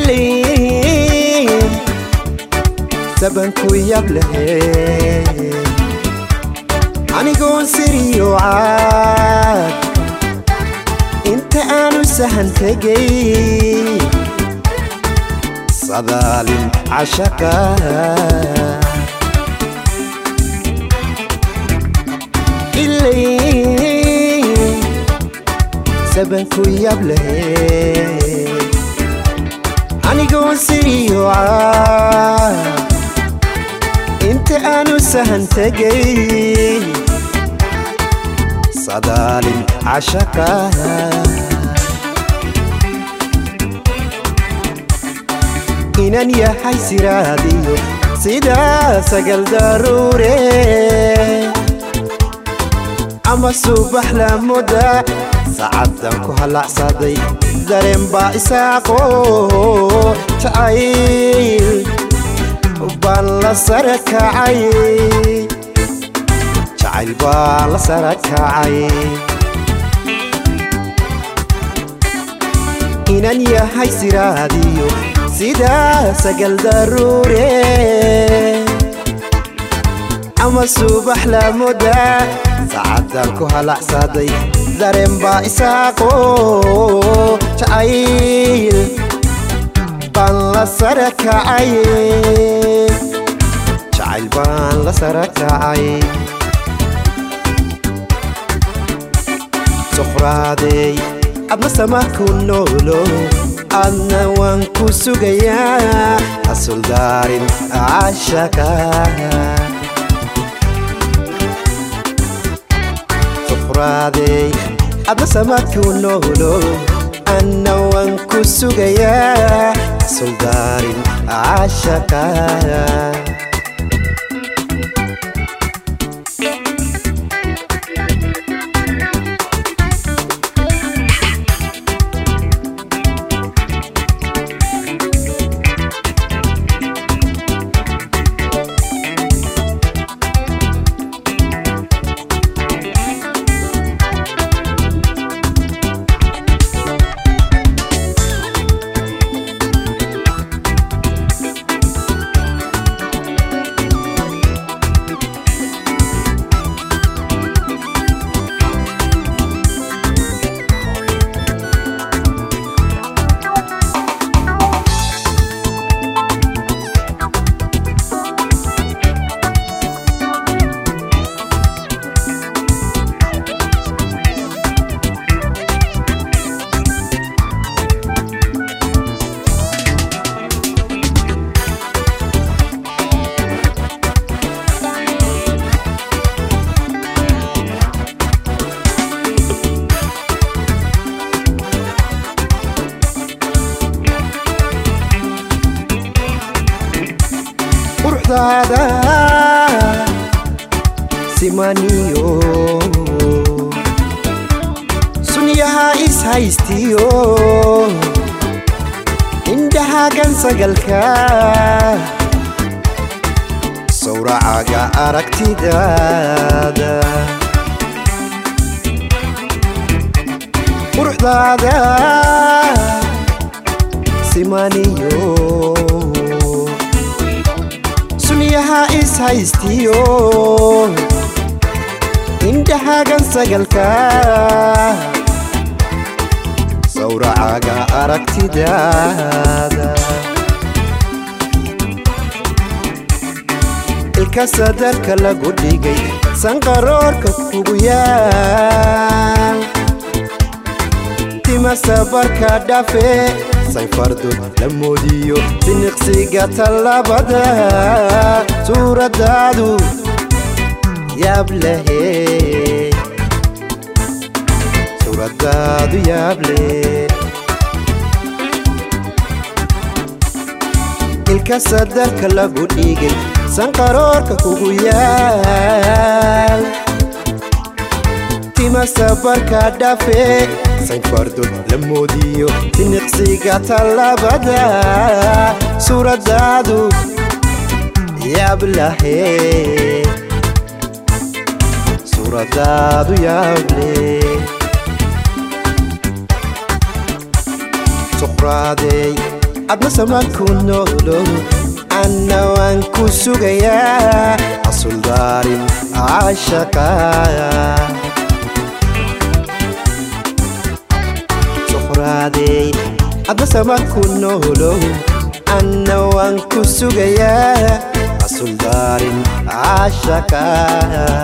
ilayn sabanku yab lahe anigoon siriyo caad inta aanu sahan tegay sadaalin cashaqa ilayn sabanku yab lahe anigoon siriyo caad inta aanu sahan tegay sadaalin cashaqa inan yahay siraadiyo sidaa sagal daruure ama subax lamuda sacaddan ku halacsaday dareen baa isaaqo jacayl baan la sara kacay jacayl baan la sara kacay inan yahay siraadiyo sidaa sagal daruure ama subax lamuda sacaddan ku halacsaday dareen baa isaaqo jacayl baan la sara kacay jacayl baan la sara kacay suqraadey adna sama ku noolo adna waan ku sugayaa hasuldaarin cashaka suqraadey adna sama ku noolo anna waan ku sugayaa hasuldaarin cashaka quruxdaada simaniyo sunyaha ishaystiyo indhahagan sagalka sawracaga aragtidaada quruxdaada simaniyo sunyaha ishaystiyo indhahagan sagalka sawracaga aragtidaada ilka sadarka lagu dhigay sanqaroorka kugu yaal tima sabarka dhafe sayfardu la moodiyo siniqsiga tallabada suuradaadu yaab lehe suuradaadu yaab leh ilka sadarka lagu dhigay sanqaroorka kugu yaal tima sabarka dhafe sayfardu la moodiyo siniqsiga tallabada suuradaadu yaab lahe suuradaadu yaab leh suqraadey adna samaan ku noolo anna waan ku sugayaa asuldaarin caashaqa suqraadey adna samaan ku noolo anna waan ku sugayaa asuldaarin caashaqa